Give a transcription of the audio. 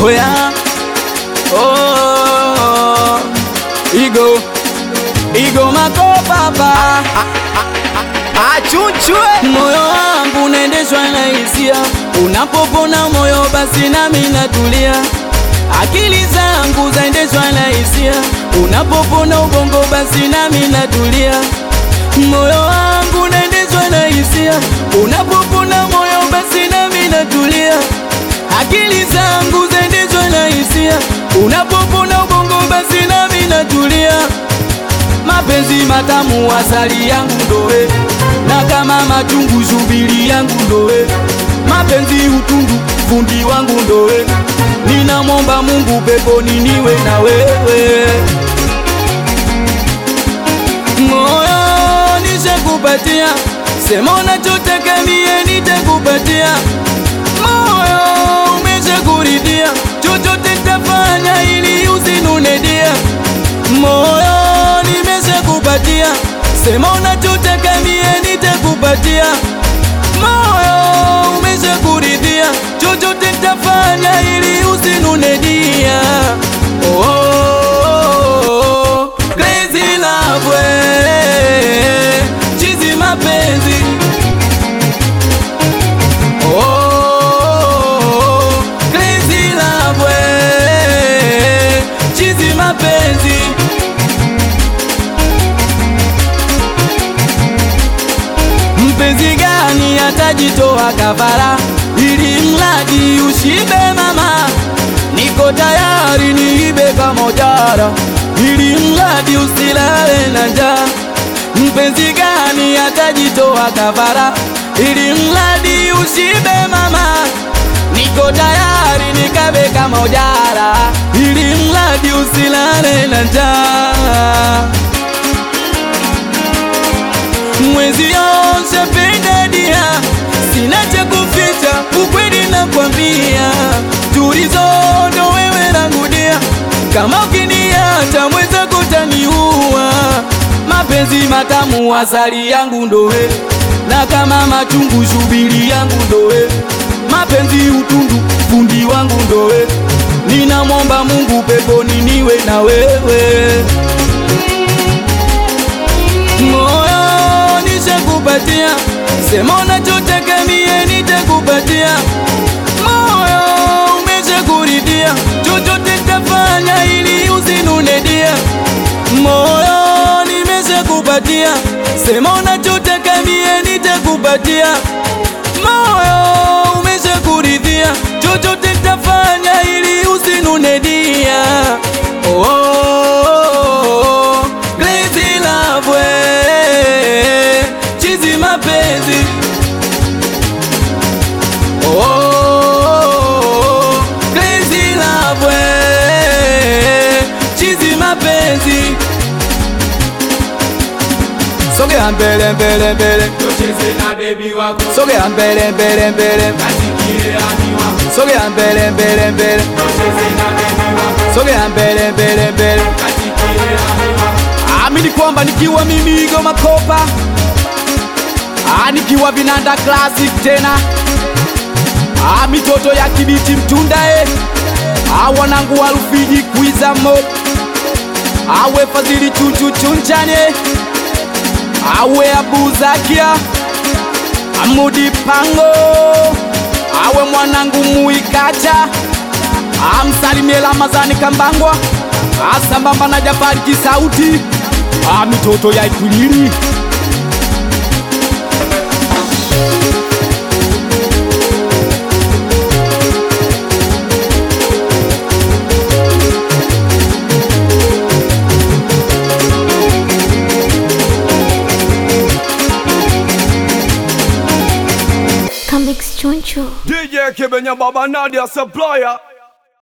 Hoya oh, Igo Igo makopapa Achuchwe moyo wangu unaendeshwa na hisia, unapopona moyo basi nami natulia. Akili zangu zaendeshwa na hisia, unapopona ubongo basi nami natulia. Moyo wangu unaendeshwa na hisia, unapopona moyo basi nami natulia. Akili zangu zaendeshwa na hisia, unapopona ubongo basi nami natulia. Mapenzi matamu asali yangu ndowe, na kama machungu shubiri yangu ndowe. Mapenzi utundu fundi wangu ndowe, ninamwomba Mungu peponi niwe na wewe. Moyo nishakupatia, sema unachotaka mie nitakupatia. Moyo umeshakuridhia, chochote nitafanya ili usinune dia. Moyo nimeshakupatia, sema unachotaka mie nitakupatia. Moyo umeshakuridhia, chochote nitafanya ili usinune dia. Oh, oh, oh, crazy love, we, chizi mapenzi Oh, oh, oh, crazy love, we, chizi mapenzi Mpenzi gani atajitoa kafara ili mradi ushibe mama? Niko tayari niibe kama ujara ili mradi usilale na njaa. Mpenzi gani atajitoa kafara ili mradi ushibe mama? Niko tayari nikabe kama ujara ili mradi usilale na njaa mwezi yose penda dia, sina cha kuficha, ukweli nakwambia, tulizondo wewe langu dia, kama ukiniacha mwenzako utaniua. Mapenzi matamu asali yangu ndowe, na kama machungu shubiri yangu ndowe, mapenzi utundu fundi wangu ndowe, ninamwomba Mungu peponi niwe na wewe moyo nishakupatia, sema unachotaka mie nitakupatia. Moyo umeshakuridhia, chochote nitafanya ili usinune dia. Moyo nimeshakupatia, sema unachotaka mie nitakupatia. Moyo umeshakuridhia, chochote nitafanya ili usinune dia. Oh, oh, oh, oh, crazy love, we, chizi mapenzi Oh, oh, oh, crazy love, we, chizi mapenzi Sogea mbele mbele mbele, Tucheze na bebi wako sogea mbele mbele mbele, Kasikie ani wako sogea mbele mbele mbele, Tucheze na bebi wako sogea mbele mbele mbele. Kasikie ani wako Amini kwamba nikiwa mimi Igo Makopa, Ah, nikiwa vinanda classic tena, Ah, mitoto ya kibiti mtundae, Ah, wanangu wa Rufiji kwiza mo, awe Fadhili chuchu chunchane, awe Abu Zakia, Amudi Pango, awe mwanangu Muikacha, amsalimie Ramazani Kambangwa, asambamba na Jafari Kisauti, Ah, mitoto ya Ikwilili. Come Choncho. DJ Kibenya Baba Nadia Supplier